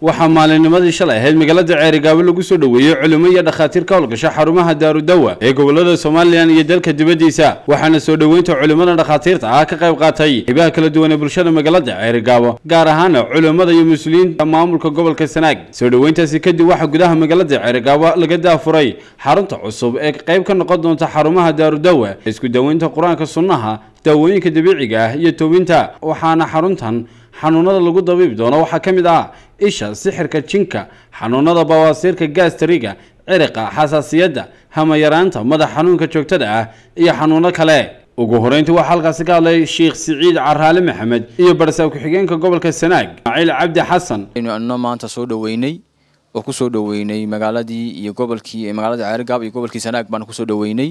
waxaa maalinnimadii shalay ahayd magaalada ceerigaabo lagu soo dhoweeyey culimo iyo dhakhaatiir ka howlgasha xarumaha daarudawa ee gobolada somalilan iyo dalka dibaddiisa waxaana soo dhoweynta culimmada dhakhaatiirta ah ka qayb qaatay qaybaha kala duwan ee bulshada magaalada ceerigaabo gaar ahaana culimmada iyo muslimiinta maamulka gobolka sanaag soo dhoweyntaasi kadib waxaa gudaha magaalada ceerigaabo laga daafuray xarunta cusub ee qayb ka noqon doonta xarumaha daarudawa isku daweynta qur-aanka sunnaha daawooyinka dabiiciga ah iyo toobinta waxaana xaruntan xanuunada lagu dabiibi doono waxaa ka mid ah isha sixirka jinka xanuunada bawaasiirka gaastariga ciriqa xasaasiyadda hamayaraanta madax xanuunka joogtada ah iyo xanuuno kale ugu horeyntii waxaa halkaasi ka hadlay sheekh siciid caraale maxamed iyo barsaab ku-xigeenka gobolka sanaag ismaaciil cabdi xasan aynu anno maanta soo dhoweynay oo kusoo dhoweynay magaaladii iyo gobolkii magaalada ceerigaab iyo gobolkii sanaag baan kusoo dhoweynay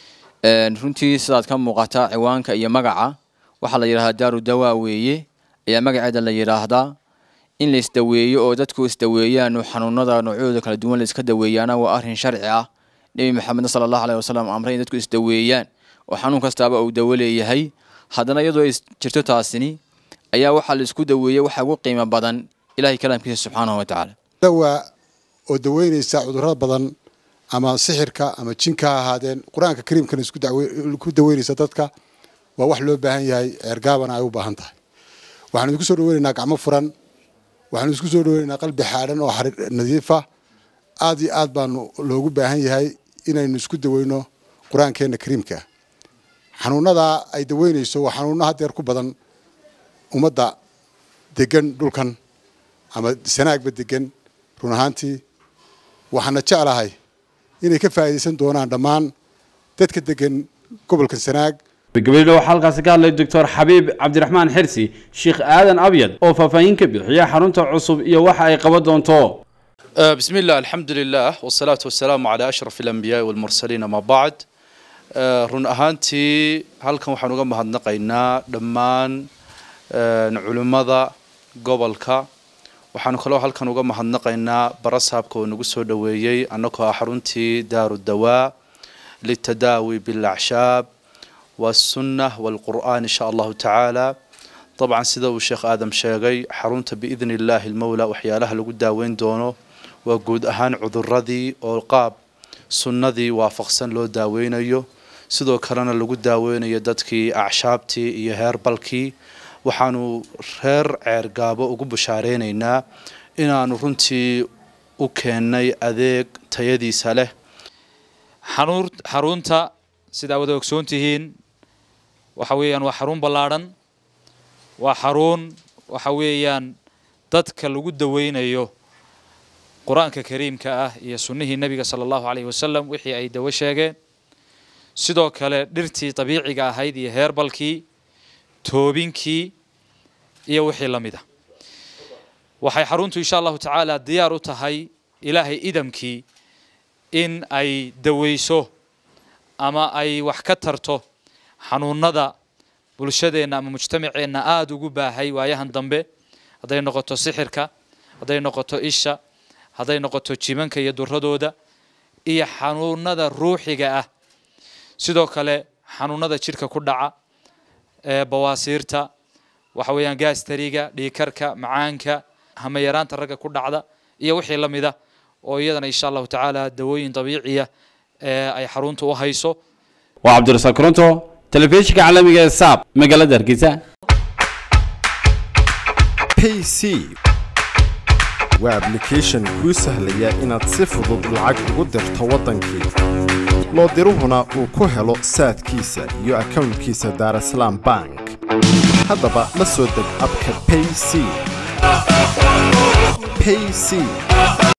runtii sidaad ka muuqata ciwaanka iyo magaca waxaa la yidhahdaa daaru dawaa weeye ayaa magaceeda la yidhaahdaa in la isdaweeyo oo dadku isdaweeyaan oo xanuunada noocyadooda kala duwan la iska daweeyaana waa arrin sharci ah nebi maxamedna sala allahu aleyhi wasalam amray in dadku isdaweeyaan oo xanuun kastaaba uu dawo leeyahay haddana iyadoo ay jirto taasini ayaa waxaa la isku daweeyey waxa ugu qiimo badan ilahay kalaamkiisa subxaanahu watacaala dawaa oo daweynaysa cudurrada badan ama sixirka ama jinka ha ahaadeen qur-aanka kariimkana isku daweynaysa dadka waa wax loo baahan yahay ceergaabana ay u baahan tahay waxaanu idinku soo dhaweynaynaa gacmo furan waxaanu isku soo dhaweynaynaa qalbi xaadhan oo nadiifa aad iyo aad baanu loogu baahan yahay inaynu isku daweyno qur-aankeena kariimka xanuunadaa ay daweynayso waa xanuuno hadeer ku badan ummadda degan dhulkan ama sanaagba degan run ahaantii waxaana jeclahay inay ka faa'iidaysan doonaan dhammaan dadka degan gobolka sanaag gabadha waxaa halkaasi ka hadlay doctor xabiib cabdiraxmaan xirsi sheekh aadan abyad oo faahfaahin ka bixiya xarunta cusub iyo waxa ay qaban doonto بسم الله الحمد لله والصلاة والسلام على أشرف الأنبياء والمرسلين ما بعد run ahaantii halkan waxaan uga mahadnaqaynaa dhammaan culimmada gobolka waxaanu kaloo halkan uga mahadnaqaynaa barasaabka oo nagu soo dhoweeyey annagoo ah xaruntii daaru dawaa litadaawi bilacshaab والسنة والقرآن إن شاء الله تعالى طبعا سيدا الشيخ آدم شاقي حرونت بإذن الله المولى وحيالها لقو داوين دونو وقود أهان عذر رذي والقاب سنة ذي وافقسن لو داوين أيو sidoo kalena lagu daaweynayo dadkii acshaabtii iyo heer balkii waxaanu reer ceergaabo ugu bushaareynayna inaanu runtii u keennay adeeg tayadiisa leh xarunta sidaa wada ogsoon tihiin waxa weeyaan waa xarun ballaadhan waa xarun waxa weeyaan dadka lagu daweynayo qur-aanka kariimka ah iyo sunnihii nebiga sala allahu caleyhi wasalam wixii ay dawo sheegeen sidoo kale dhirtii dabiiciga ahayd iyo heerbalkii toobinkii iyo wixii la mid a waxay xaruntu insha allahu tacaala diyaar u tahay ilaahay idamkii in ay daweyso ama ay wax ka tarto xanuunada bulshadeenna ama mujtamaceenna aada ugu baahay waayahan dambe hadday noqoto sixirka hadday noqoto isha hadday noqoto jimanka iyo duradooda iyo xanuunada ruuxiga ah sidoo kale xanuunada jidhka ku dhaca ee bawaasiirta waxa weeyaan gaastariga dhiikarka macaanka hamayaraanta ragga ku dhacda iyo wixii la mida oo iyadana insha allahu tacaala dawooyin dabiiciya ee ay xarunta u hayso waa cabdirasaaq koronto telefishinka caalamiga ee saab magaalada hargeysa payc waa ablication kuu sahlaya inaad si fudud lacag ugu dirto waddankii loo diruhuna uu ku helo saadkiisa iyo akownkiisa daarasalaam bank haddaba la soo deg abka payc payc